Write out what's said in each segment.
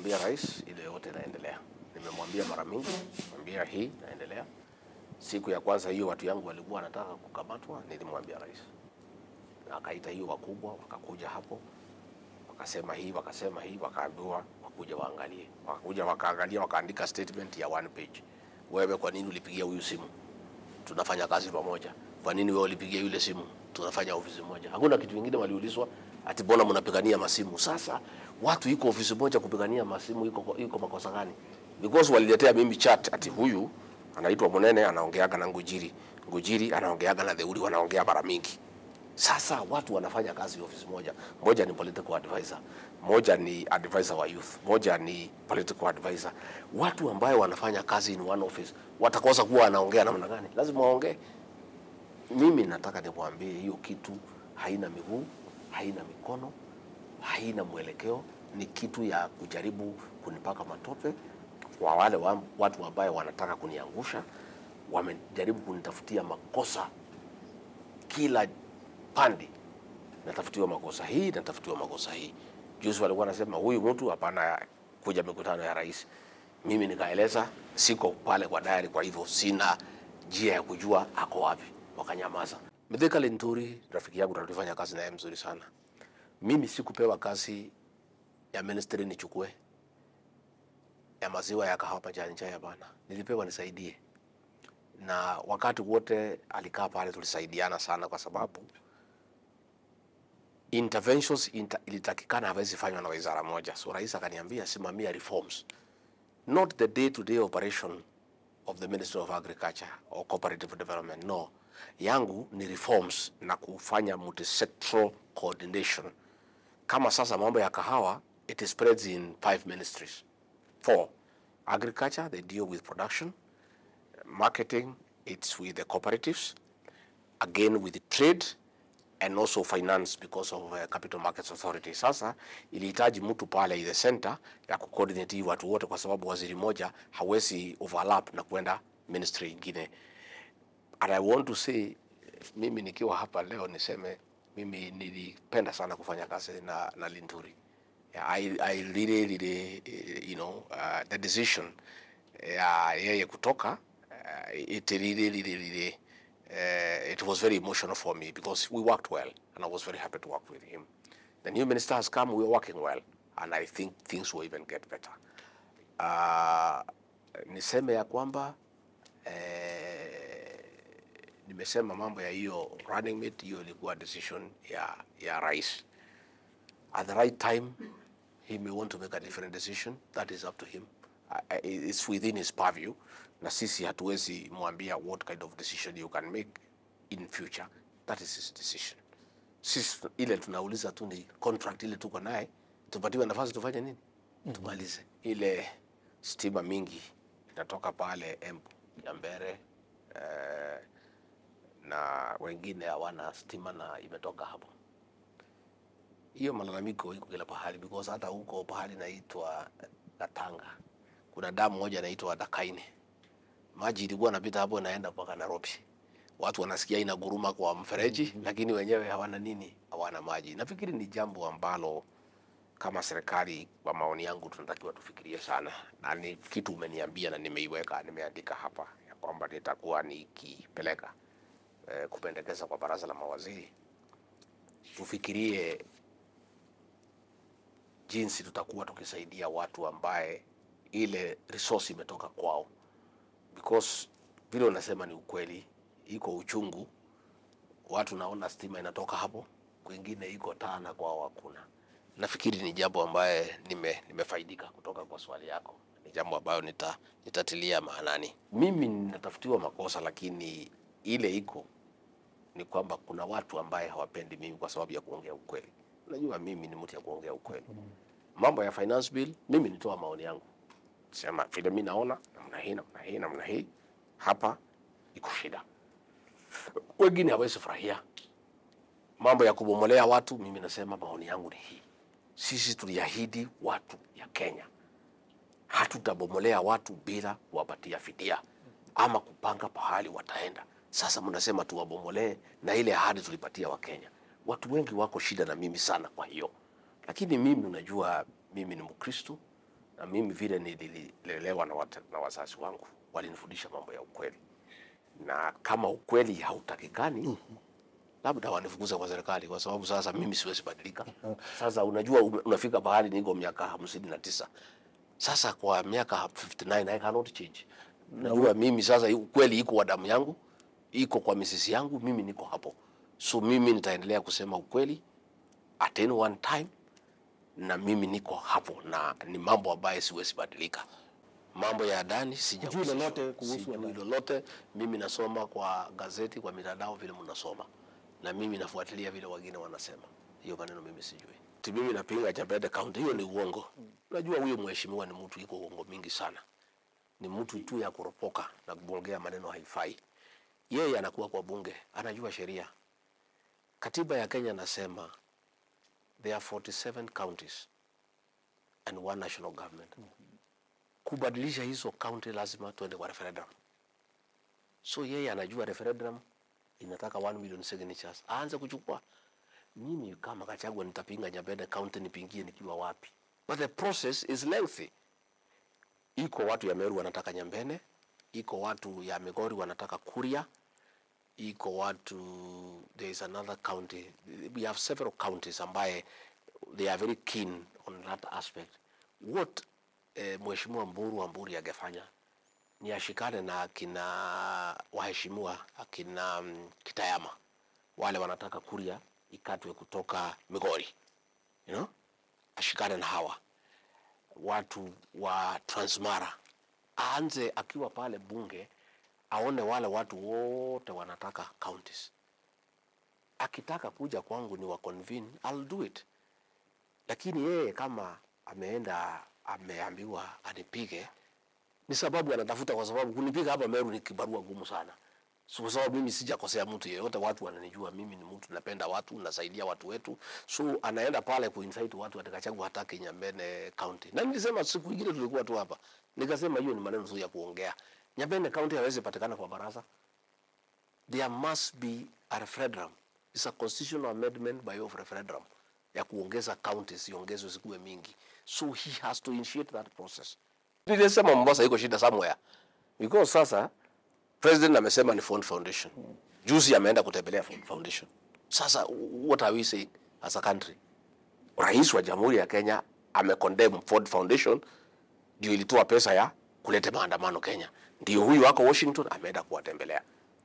kumwambia rais ile yote inaendelea. Nimemwambia mara mingi, mwambia hii inaendelea. Siku ya kwanza hiyo watu yangu walikuwa wanataka kukamatwa, nilimwambia rais, na akaita hiyo wakubwa, wakakuja hapo wakasema hii wakasema hii, wakaambiwa wakuja waangalie, wakakuja wakaangalia, wakaandika statement ya one page. Wewe kwa nini ulipigia huyu simu? Tunafanya kazi pamoja. Kwa nini wewe ulipigia yule simu? Tunafanya ofisi moja. Hakuna kitu kingine waliulizwa, ati mbona mnapigania masimu? Sasa watu iko ofisi moja kupigania masimu, iko iko makosa gani? Because waliletea mimi chat ati huyu anaitwa Munene anaongeaga na Ngujiri, Ngujiri anaongeaga na Theuri, wanaongea mara mingi. Sasa watu wanafanya kazi ofisi moja, moja ni political advisor, moja ni advisor wa youth, moja ni political advisor. Watu ambayo wanafanya kazi in one office watakosa kuwa wanaongea namna gani? Lazima waongee. Mimi nataka nikwambie hiyo kitu haina miguu, haina mikono, haina mwelekeo, ni kitu ya kujaribu kunipaka matope kwa wale wa, watu ambayo wanataka kuniangusha, wamejaribu kunitafutia makosa kila pande natafutiwa makosa hii natafutiwa makosa hii. Juzi walikuwa wanasema huyu mtu hapana kuja mikutano ya rais. Mimi nikaeleza siko pale kwa diary, kwa hivyo sina njia ya kujua ako wapi. Wakanyamaza. Mithika Linturi rafiki yangu, tulifanya kazi naye mzuri sana. Mimi sikupewa kazi ya ministry nichukue ya maziwa ya kahawa majani chai, hapana. Nilipewa nisaidie, na wakati wote alikaa pale tulisaidiana sana, kwa sababu interventions inter, ilitakikana hawezi fanywa na wizara moja. So rais akaniambia simamia reforms, not the day to day operation of the Ministry of Agriculture or Cooperative Development. No, yangu ni reforms na kufanya multi-sectoral coordination. Kama sasa mambo ya kahawa, it spreads in five ministries. Four, agriculture, they deal with production. Marketing, it's with the cooperatives. Again, with the trade and also finance because of uh, Capital Markets Authority. Sasa ilihitaji mtu pale the center ya kucoordinate hii watu wote, kwa sababu waziri moja hawezi overlap na kwenda ministry ingine. And I want to say, mimi nikiwa hapa leo niseme mimi nilipenda sana kufanya kazi na, na Linturi. Yeah, I, I really, really, eh, you know, uh, the decision ya yeye kutoka uh, it really, really, really uh, it was very emotional for me because we worked well and I was very happy to work with him. The new minister has come, we're working well and I think things will even get better. Uh, niseme ya kwamba eh, nimesema mambo ya hiyo running mate, hiyo ilikuwa decision ya, ya rais. At the right time, he may want to make a different decision. That is up to him. I- I- It's within his purview. Na sisi hatuwezi mwambia what kind of decision you can make in future. That is his decision. Sisi tu- ile tunauliza tu ni contract ile tuko naye, tupatiwe nafasi tufanye nini? Tumalize. Ile stima mingi inatoka pale Embu, Kiambere, eh, na wengine hawana stima na imetoka hapo hiyo malalamiko iko kila pahali because hata huko pahali naitwa Gatanga kuna damu moja inaitwa Dakaine, maji ilikuwa napita hapo inaenda mpaka Nairobi. Watu wanasikia inaguruma kwa mfereji, lakini wenyewe hawana nini, hawana maji. Nafikiri ni jambo ambalo kama serikali, kwa maoni yangu, tunatakiwa tufikirie sana, na ni kitu umeniambia na nimeiweka, nimeandika hapa ya kwamba nitakuwa nikipeleka eh, kupendekeza kwa baraza la mawaziri tufikirie jinsi tutakuwa tukisaidia watu ambaye ile resource imetoka kwao, because vile unasema ni ukweli, iko uchungu. Watu naona stima inatoka hapo, kwingine iko tana kwao hakuna. Nafikiri ni jambo ambaye nime, nimefaidika kutoka kwa swali yako, ni jambo ambayo nita, nitatilia maanani. Mimi ninatafutiwa makosa, lakini ile iko ni kwamba kuna watu ambaye hawapendi mimi kwa sababu ya kuongea ukweli. Unajua mimi ni mtu ya kuongea ukweli. Mambo ya finance bill, mimi nitoa maoni yangu, sema vile mimi naona namna hii namna hii namna hii, hapa iko shida. Wengine hawezi furahia mambo ya kubomolea watu. Mimi nasema maoni yangu ni hii, sisi tuliahidi watu ya Kenya hatutabomolea watu bila kuwapatia fidia ama kupanga pahali wataenda. Sasa mnasema tuwabomolee, na ile ahadi tulipatia Wakenya. Watu wengi wako shida na mimi sana, kwa hiyo lakini mimi, unajua mimi ni Mkristo na mimi vile nililelewa na, wata- na wazazi wangu walinifundisha mambo ya ukweli, na kama ukweli hautakikani labda wanifukuza kwa serikali, kwa sababu sasa mimi siwezi badilika. Sasa unajua, ume- unafika bahali niko miaka hamsini na tisa sasa kwa miaka 59 I cannot change. Najua mimi sasa ukweli iko wa damu yangu, iko kwa misisi yangu, mimi niko hapo, so mimi nitaendelea kusema ukweli at any one time, na mimi niko hapo, na ni mambo ambayo siwezi badilika. Mambo ya ndani sija Hujui lolote kuhusu sijui ndani? lolote. Mimi nasoma kwa gazeti, kwa mitandao vile mnasoma, na mimi nafuatilia vile wengine wanasema. Hiyo maneno mimi sijui. Ti mimi napinga Chapede County, hiyo ni uongo. Unajua huyo mheshimiwa ni mtu iko uongo mingi sana, ni mtu tu ya kuropoka na kuongea maneno haifai. Yeye anakuwa kwa bunge, anajua sheria. Katiba ya Kenya nasema there are 47 counties and one national government. Kubadilisha hizo county lazima tuende kwa referendum. So yeye anajua referendum inataka 1 million signatures, aanze kuchukua. Mimi kama Kachagwa nitapinga Nyabede county, nipingie nikiwa wapi? But the process is lengthy. Iko watu ya Meru wanataka Nyambene, iko watu ya Migori wanataka Kuria, iko watu there is another county we have several counties ambaye they are very keen on that aspect what eh, mheshimiwa Mburu Amburi angefanya ni ashikane na akina waheshimiwa akina mm, Kitayama wale wanataka Kuria ikatwe kutoka Migori you know? ashikane na hawa watu wa Transmara, aanze akiwa pale bunge, aone wale watu wote wanataka counties. Akitaka kuja kwangu ni wa convene, I'll do it. Lakini yeye kama ameenda ameambiwa anipige, ni sababu anatafuta, kwa sababu kunipiga hapa Meru ni kibarua gumu sana. So, kwa sababu mimi sijakosea mtu yeyote, watu wananijua mimi ni mtu napenda watu, nasaidia watu wetu, so anaenda pale kuinsight watu atakachagua hataki Nyambene County. Na nilisema siku ingine tulikuwa tu hapa, nikasema hiyo ni maneno tu ya kuongea. Nyambene County hawezi patikana kwa baraza, there must be a referendum. It's a constitutional amendment by way of referendum ya kuongeza counties iongezwe zikuwe mingi, so he has to initiate that process. Nilisema Mombasa iko shida somewhere because sasa president amesema ni Ford Foundation. Juzi ameenda kutembelea Ford Foundation. Sasa what are we saying as a country? Rais wa Jamhuri ya Kenya amecondemn Ford Foundation ndio ilitoa pesa ya kuleta maandamano Kenya. Ndio huyu wako Washington ameenda kuwatembelea.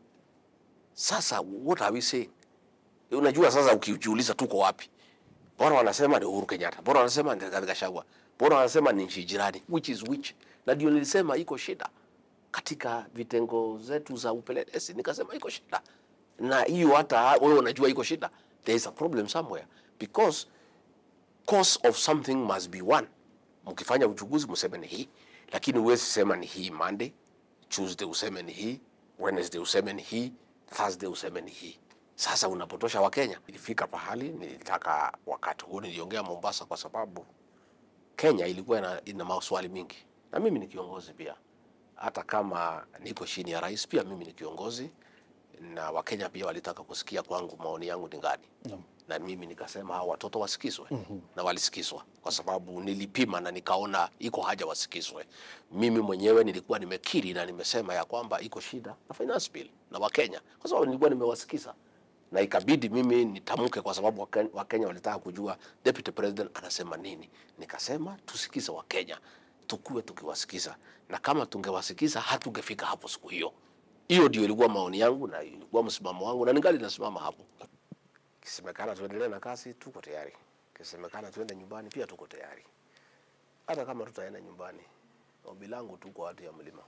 Sasa what are we saying? Unajua sasa ukijiuliza tuko wapi? Bora wanasema ni Uhuru Kenyatta, bora wanasema ni Rigathi Gachagua, bora wanasema ni nchi jirani, which is which? Na ndio nilisema iko shida katika vitengo zetu za upelelezi, nikasema iko shida, na hiyo hata wewe unajua iko shida. There is a problem somewhere because cause of something must be one. Mkifanya uchunguzi mseme ni hii, lakini huwezi sema ni hii Monday, Tuesday useme ni hii, Wednesday useme ni hii, Thursday useme ni hii. Sasa unapotosha Wakenya. Ilifika pahali nilitaka, wakati huo niliongea Mombasa kwa sababu Kenya ilikuwa ina, ina maswali mingi, na mimi ni kiongozi pia. Hata kama niko chini ya rais, pia mimi ni kiongozi, na Wakenya pia walitaka kusikia kwangu maoni yangu ni gani Naam. na mimi nikasema hao watoto wasikizwe na walisikizwa kwa sababu nilipima na nikaona iko haja wasikizwe. Mimi mwenyewe nilikuwa nimekiri na nimesema ya kwamba iko shida na finance bill na Wakenya kwa sababu nilikuwa nimewasikiza na ikabidi mimi nitamke kwa sababu Waken- Wakenya walitaka kujua deputy president anasema nini. Nikasema tusikize Wakenya, tukue tukiwasikiza, na kama tungewasikiza hatungefika hapo siku hiyo. Hiyo ndio ilikuwa maoni yangu na ilikuwa msimamo wangu, na ningali nasimama hapo. Kisemekana tuendelee na kazi, tuko tayari. Kisemekana tuende nyumbani, pia tuko tayari. Hata kama tutaenda nyumbani, ombi langu tu kwa watu ya mlima,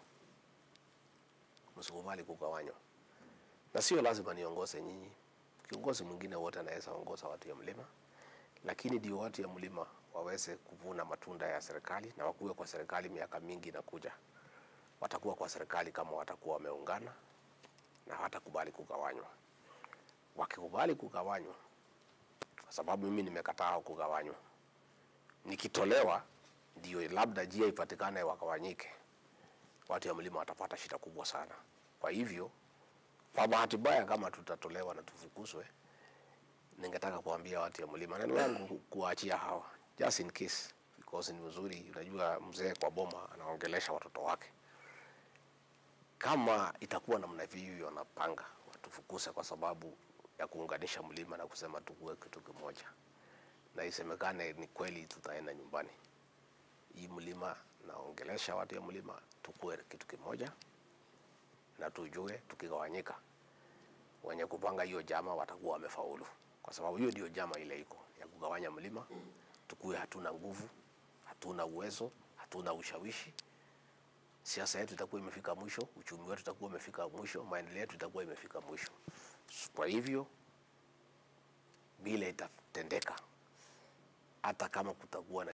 msikubali kugawanywa, na sio lazima niongoze nyinyi. Kiongozi mwingine wote anaweza ongoza watu ya mlima, lakini ndio watu ya mlima waweze kuvuna matunda ya serikali na wakuwe kwa serikali miaka mingi inakuja. Watakuwa kwa serikali kama watakuwa wameungana na hawatakubali kugawanywa wakikubali kugawanywa, kwa sababu mimi nimekataa kugawanywa, nikitolewa ndio labda njia ipatikane wakawanyike, watu ya mlima watapata shida kubwa sana. Kwa hivyo, kwa bahati mbaya, kama tutatolewa na tufukuzwe, ningetaka kuambia watu ya mlima, neno langu kuwaachia hawa just in case because ni mzuri. Unajua mzee kwa boma anaongelesha watoto wake. Kama itakuwa namna hivyo, wanapanga watufukuse kwa sababu ya kuunganisha mlima na kusema tukue kitu kimoja, na isemekane ni kweli, tutaenda nyumbani. Hii mlima naongelesha watu ya mlima, tukue kitu kimoja na tujue, tukigawanyika wenye kupanga hiyo jama watakuwa wamefaulu, kwa sababu hiyo ndio jama ile iko ya kugawanya mlima. Tukue hatuna nguvu, hatuna uwezo, hatuna ushawishi, siasa yetu itakuwa imefika mwisho, uchumi wetu utakuwa umefika mwisho, maendeleo yetu itakuwa imefika mwisho. Kwa hivyo bila itatendeka, hata kama kutakuwa na